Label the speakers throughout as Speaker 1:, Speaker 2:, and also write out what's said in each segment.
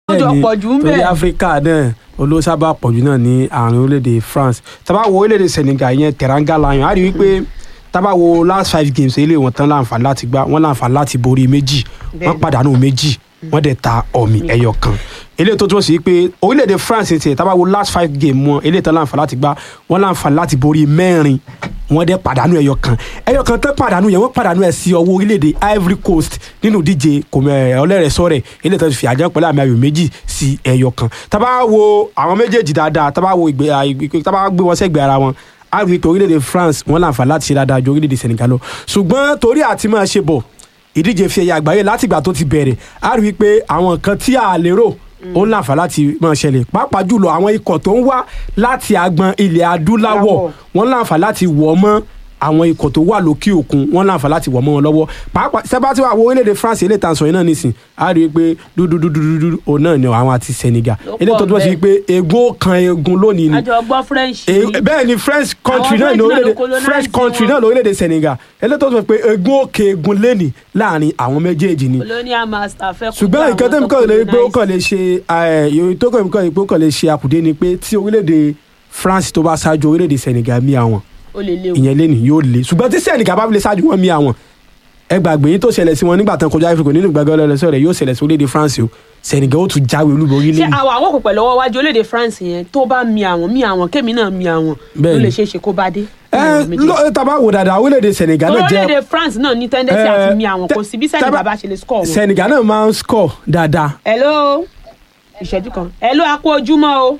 Speaker 1: ó jọ
Speaker 2: Bẹ́ẹ̀ni,
Speaker 1: pọ̀ jù ń
Speaker 2: torí
Speaker 1: bẹ̀.
Speaker 2: áfíríkà náà olóṣàbà pọ̀jù náà ní àárín orílẹ̀-èdè france tábà wo orílẹ̀-èdè senegal yẹn teranga lion á rí i wípé tábà wo last five games eléyìí wọn tán láǹfààní láti gbá wọn láǹfààní láti borí méjì wọn
Speaker 1: Bẹ́ẹ̀ni.
Speaker 2: pàdánù méjì wọn dẹ̀ ta ọ̀mì ẹyọ kan eléyìí tó túmọ̀ sí pé orílẹ̀-èdè france ti tábà wo last five game wọn eléyìí tán láǹfààní láti gbá wọn láǹfààní láti borí mẹ́rin wọn dẹ̀ pàdánù ẹyọ kan ẹyọ kan tán pàdánù yẹn wọn pàdánù ẹ̀ sí ọwọ́ orílẹ̀-èdè ivory coast nínú díje kòmẹ ọlẹ́rẹ̀ẹ́sọ̀rẹ̀ eléyìí tó ti fi àjẹ́ pẹ̀lú àmì ayò méjì sí ẹyọ kan tábà wo àwọn méjèèjì dáadáa tábà wo ìgbé ìgbé- tábà gbé wọn sẹ́gbẹ̀ẹ́ ara wọn á rí i pé orílẹ̀-èdè france wọn láǹfààní láti ṣe dáadáa ju orílẹ̀-èdè senegal lọ ṣùgbọ́n torí àti máa ṣe bọ̀ ìdíje fi ẹ̀yà àgbáyé látìgbà tó ti bẹ̀rẹ̀ á rí i pé àwọn nǹkan tí a lérò ó ń láǹfààní láti máa ṣẹlẹ̀ pàápàá jùlọ àwọn ikọ̀ tó ń wá láti agbọn ilẹ̀ adúláwọ̀
Speaker 1: Láwọ̀.
Speaker 2: wọ́n láǹfààní láti wọ̀ mọ́ àwọn ikọ̀ tó wà lókè òkun wọ́n láǹfààní láti wọ̀ mọ́ wọn lọ́wọ́ pàápàá sẹ́bàtì wà wo orílẹ̀-èdè France ilé ìtàn sọ̀yìn náà nísìn á rí i pé dúdúdúdúdú òun náà ni àwọn àti Senegal
Speaker 1: Ló
Speaker 2: ilé tó
Speaker 1: pọ̀
Speaker 2: túmọ̀ sí
Speaker 1: bẹ́ẹ̀.
Speaker 2: pé egun ó kan egun lónìí ni
Speaker 1: àjọ gbọ́ french
Speaker 2: E-
Speaker 1: ni.
Speaker 2: bẹ́ẹ̀ ni french country
Speaker 1: Àwọn
Speaker 2: náà ní
Speaker 1: French náà ló
Speaker 2: orílẹ̀-èdè
Speaker 1: colonize
Speaker 2: french country
Speaker 1: wọn.
Speaker 2: náà ní orílẹ̀-èdè Senegal eléyìí tó sọ pé egun òkè egun lẹ́nì láàrin àwọn méjèèjì ni
Speaker 1: colonial master fẹ́ kó
Speaker 2: ṣùgbọ́n
Speaker 1: bá
Speaker 2: nǹkan
Speaker 1: àwọn
Speaker 2: tẹ́mi
Speaker 1: tó
Speaker 2: kàn lè pé ó
Speaker 1: colonize.
Speaker 2: kàn lè ṣe ìròyìn tó kàn mí kàn lè pé ó kàn lè ṣe àkùdé ni pé tí orílẹ̀-èdè France tó bá ṣáájú orílẹ̀-èdè Senegal mí àwọn
Speaker 1: ó lè léwu.
Speaker 2: ìyẹn lẹ́nì yóò le ṣùgbọ́n tí Senegal bá fi lè ṣáájú wọn mí àwọn ẹ gbàgbé yín tó ṣẹlẹ̀ sí wọn nígbà tán kọjá Africa nínú gbàgbé ọlọ́lọ́sọ rẹ̀ yóò ṣẹlẹ̀ sí orílẹ̀-èdè France o Senegal ó tún jáwé olúborí
Speaker 1: ṣé
Speaker 2: lẹ́nì
Speaker 1: àwọn àwọn kò pẹ̀lú ọwọ́ wájú orílẹ̀-èdè france yẹn tó bá mi àwọn mi àwọn kémi náà mi àwọn ló
Speaker 2: Bẹ́ẹ̀ni.
Speaker 1: lè ṣeé ṣe kó bá dé.
Speaker 2: ẹ lọ tàbá wò dáadáa orílẹ̀-èdè Senegal náà jẹ́
Speaker 1: orílẹ̀-èdè france náà ní tendency
Speaker 2: Eh,
Speaker 1: àti mi àwọn kò sí bí
Speaker 2: tẹ-
Speaker 1: senegal
Speaker 2: tẹ-
Speaker 1: bá ṣe lè score wọn.
Speaker 2: Senegal náà máa ń score dáadáa
Speaker 1: hello ìṣẹ́jú kan hello a kú ojúmọ́ o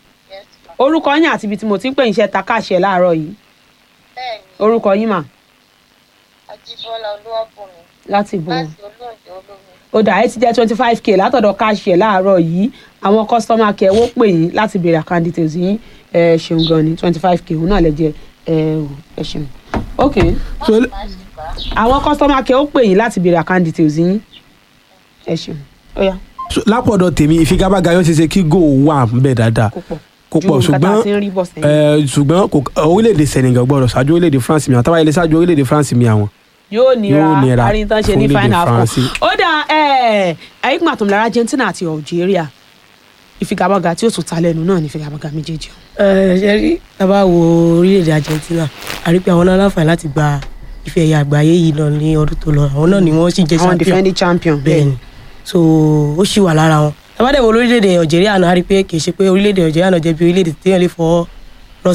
Speaker 1: orúkọ yín àti ibi tí mo ti ń pè yín ṣe takáṣe láàárọ̀ yìí
Speaker 3: bẹ́ẹ̀ni
Speaker 1: orúkọ yín mà
Speaker 3: ajíbọ́lá olúwàbùnmi
Speaker 1: láti bò ó.
Speaker 3: láti olóòjọ olómi
Speaker 1: ó dà ẹ ti jẹ́ twenty five k látọ̀dọ̀ káàṣì ẹ̀ láàárọ̀ yìí àwọn kọ́sítọ́mà kẹ́ wọ́n pè yín láti béèrè account details yín ẹ ṣeun gan ni twenty five k òun náà lè jẹ ẹ ò, ẹ ṣeun. ok
Speaker 2: So,
Speaker 3: má sì bá
Speaker 1: àwọn kọ́sítọ́mà kẹ́ ó pè yín láti béèrè account details yín ẹ ṣeun ó yá
Speaker 2: so, lápọ̀dọ̀ tèmi ìfigagbága yóò ṣe ṣe kí goal wà ń bẹ̀ dáadáa
Speaker 1: kó pọ̀
Speaker 2: kó pọ̀
Speaker 1: ju nǹkan tá a
Speaker 2: ṣùgbọ́n
Speaker 1: ti ń rí bọ̀ sẹ́yìn
Speaker 2: ẹ, ṣùgbọ́n kò orílẹ̀-èdè Senegal gbọ́dọ̀ ṣáájú orílẹ̀-èdè France mi àwọn tábàyẹlẹ ṣáájú orílẹ̀-èdè France mi àwọn.
Speaker 1: yóò nira
Speaker 2: yóò nira
Speaker 1: àríntàn ṣe
Speaker 2: fún
Speaker 1: ní
Speaker 2: orílẹ̀-èdè
Speaker 1: final four
Speaker 2: France.
Speaker 1: ó dà ẹ ẹ̀yìn àtọ̀mọ̀lára Argentina àti Algeria ìfigagbága tí ó tún ta lẹ́nu náà ní ìfigagbága méjèèjì
Speaker 4: ẹ ṣe rí tábà wo orílẹ̀-èdè Argentina a rí pé àwọn náà láǹfààní láti gba ife ẹ̀yà àgbáyé yìí lọ ní ọdún tó lọ àwọn náà ni wọ́n sì jẹ́
Speaker 1: àwọn
Speaker 4: champion
Speaker 1: defending champion
Speaker 4: bẹ́ẹ̀ ni so ó sì wà lára wọn tábà dẹ̀ wo orílẹ̀-èdè Algeria náà a rí pé kì í ṣe pé orílẹ̀-èdè Algeria náà jẹ́ bí orílẹ̀-èdè téèyàn lè fọwọ́ lọ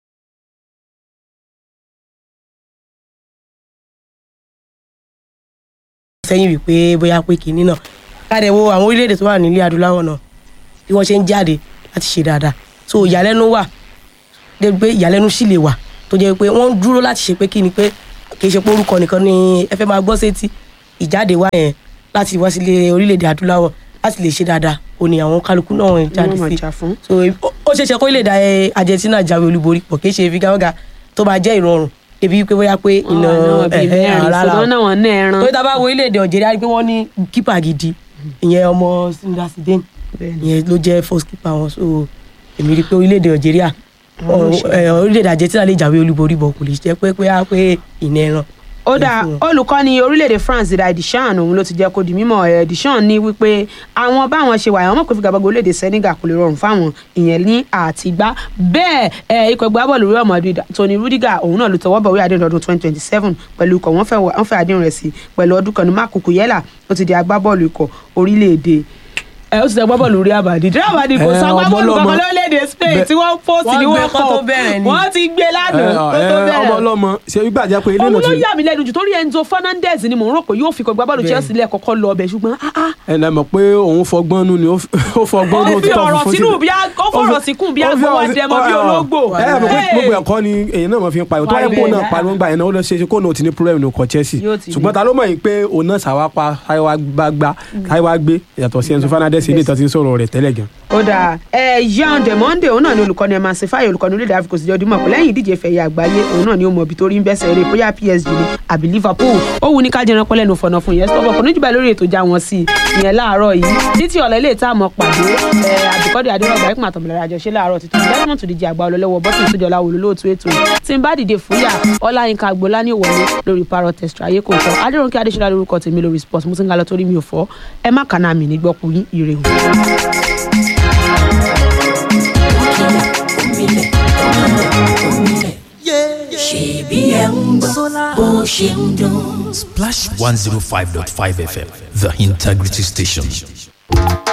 Speaker 4: sẹ́yìn wípé bóyá pé kínní náà ká dẹ̀ wo àwọn orílẹ̀-èdè tó wà nílẹ̀ adúláwọ̀ náà bí wọ́n ṣe ń jáde láti ṣe dáadáa so ìyàlẹ́nu wà débi pé ìyàlẹ́nu sì lè wà tó jẹ́ pé wọ́n ń dúró láti ṣe pé kí ni pé kì í ṣe pé orúkọ nìkan ni ẹ fẹ́ máa gbọ́ sétí ìjáde wá yẹn láti wá sílé orílẹ̀-èdè adúláwọ̀ láti lè ṣe dáadáa ó ní àwọn kálukú náà ń jáde
Speaker 1: Wọ́n máa
Speaker 4: sí
Speaker 1: jà fún.
Speaker 4: so ó- ó ṣeé ṣe kó orílẹ̀-èdè Argentina jáwé olúborí pọ̀ kì í ṣe figagbága tó máa jẹ́ ìrọ̀rùn débi pé bóyá pé iná ẹ̀hẹ́ rárá o
Speaker 1: ṣùgbọ́n náà wọ́n náà ẹran.
Speaker 4: torí tá a bá wo orílẹ̀-èdè Algeria rí i pé wọ́n ní kípà gidi ìyẹn ọmọ Sinda Zidane ìyẹn ló jẹ́ first keeper wọn so èmi rí i pé orílẹ̀-èdè Algeria
Speaker 1: Àwọn ló ṣe.
Speaker 4: ẹ, orílẹ̀-èdè Argentina lè jáwé olúborí bọ̀ kò lè jẹ́ pé pé á pé ìnà ẹran.
Speaker 1: ó dà
Speaker 4: fún wọn.
Speaker 1: olùkọ́ni orílẹ̀-èdè France Didier Deschamps òun ló ti jẹ́ kó di mímọ̀ ẹ̀ Deschamps ní wípé àwọn báwọn ṣe wà àwọn mọ̀ pé figagbága orílẹ̀-èdè Senegal kò lè rọrùn fáwọn ìyẹn ní àtìgbá bẹ́ẹ̀ ẹ̀ ikọ̀ ìgbà bọ́ọ̀lù Real Madrid Tony Rudiger òun náà ló tọwọ́ bọ̀wé àdéhùn ọdún twenty twenty seven pẹ̀lú ikọ̀ wọ́n fẹ́ wọ́n fẹ́ àdéhùn rẹ̀ sí pẹ̀lú ọdún kan ní Marc Cucurella ó ti di agbábọ́ọ̀lù ikọ̀ orílẹ̀-èdè ẹ ó ti di agbábọ́ọ̀lù Real Madrid Real Madrid kò
Speaker 2: Ẹ,
Speaker 1: sọ agbábọ́ọ̀lù
Speaker 2: ọmọ
Speaker 1: kankan
Speaker 2: ọlọ́mọ.
Speaker 1: lórílẹ̀-èdè Spain
Speaker 2: Bẹ-
Speaker 1: tí wọ́n post
Speaker 4: Wọ́n
Speaker 1: ní
Speaker 4: gbé
Speaker 1: wọ́n
Speaker 4: kán tó bẹ̀rẹ̀ ni.
Speaker 1: wọ́n ti gbé lánàá kó tó
Speaker 2: ọmọ
Speaker 1: bẹ̀rẹ̀
Speaker 2: ọlọ́mọ ṣe gbígbà jẹ́ pé ilé
Speaker 1: òun
Speaker 2: náà
Speaker 1: ló
Speaker 2: ti
Speaker 1: yà mí lẹ́nu jù torí Enzo Fernandez ni mò ń rò pé yóò fi kọ gbábọ́ọ̀lù
Speaker 4: Bẹ́ẹ̀.
Speaker 1: Chelsea lẹ́ẹ̀kọ́kọ́ lọ ọbẹ̀ ṣùgbọ́n ah, ah,
Speaker 2: ẹ lẹ mọ̀ pé òun fọgbọ́n nù ni ó fi- ó fọgbọ́n nù
Speaker 1: ó fi
Speaker 2: títọ́
Speaker 1: ọ̀rọ̀
Speaker 2: funfun
Speaker 1: sínú
Speaker 2: sílẹ̀.
Speaker 1: bí a- ó fọ̀rọ̀ síkùn bí
Speaker 2: ó fi
Speaker 1: agbówó
Speaker 2: ọ̀rọ̀ sí-
Speaker 1: dẹmọ bí
Speaker 2: ọ- ọ-
Speaker 1: ológbò.
Speaker 2: ẹ ẹ mọ̀ pé
Speaker 1: Hey!
Speaker 2: gbogbo ẹ̀kọ́ ni èyí náà máa fi ń pariwo tó wáyé kó náà
Speaker 1: Pariwo.
Speaker 2: pariwo gbà yẹn náà ó lọ ṣe é ṣe kó náà ò ti ní problem nù kọ Chelsea
Speaker 1: Yóò ti ní.
Speaker 2: ṣùgbọ́n ta ló mọ̀ yìí pé òun náà ṣàwápa káyọ̀wá gbá gbá káyọ̀wá gbé yàtọ̀ sí Enzo Fernandez ilé ìtàn ti ń sọ̀rọ̀ rẹ̀ tẹ́lẹ̀ gan.
Speaker 1: ó dáa ẹ Jean de monde òun náà ni olùkọ́ni emma sefaye olùkọ́ni orílẹ̀ Áfíríkà sì jẹ́ ọdún mọ̀ pé lẹ́yìn ìdíje fẹ̀yẹ àgbáyé òun náà ni ó mọ ibi tó rí ń bẹ́sẹ̀ eré bóyá PSG ni àbí Liverpool ó wù ní ká jẹran pẹ́lẹ́nu fọ̀nà fún yẹn stop ọkùnrin jùlọ lórí ètò já wọn sí i ìyẹn láàárọ̀ yìí títí ọ̀lẹ́ ilé ìta àmọ́ pàdé àbíkọ́dé adérọ̀gbà ìpín àtọ̀bọ̀lẹ̀ àjọṣe láàárọ̀ títí desmond tó díje àgbà ọlọ́lọ́wọ́ bọ́sùn tó jọlá wòlú lóòtú ètò yìí tí n bá dìde fúyà ọláyínká agboola ní ìwọlé lórí parọ́ test ayé kò tọ́ adéròǹkè adéṣọlá lórúkọ tèmi lórí sports mo ti ń ga lọ torí mi ò fọ́ ẹ má kàná mi nígbọ́kú yín ire o.
Speaker 5: ṣèbí ẹ̀ ń gbọ́ bó ṣe ń dún.
Speaker 6: Splash 105.5 FM, the integrity station.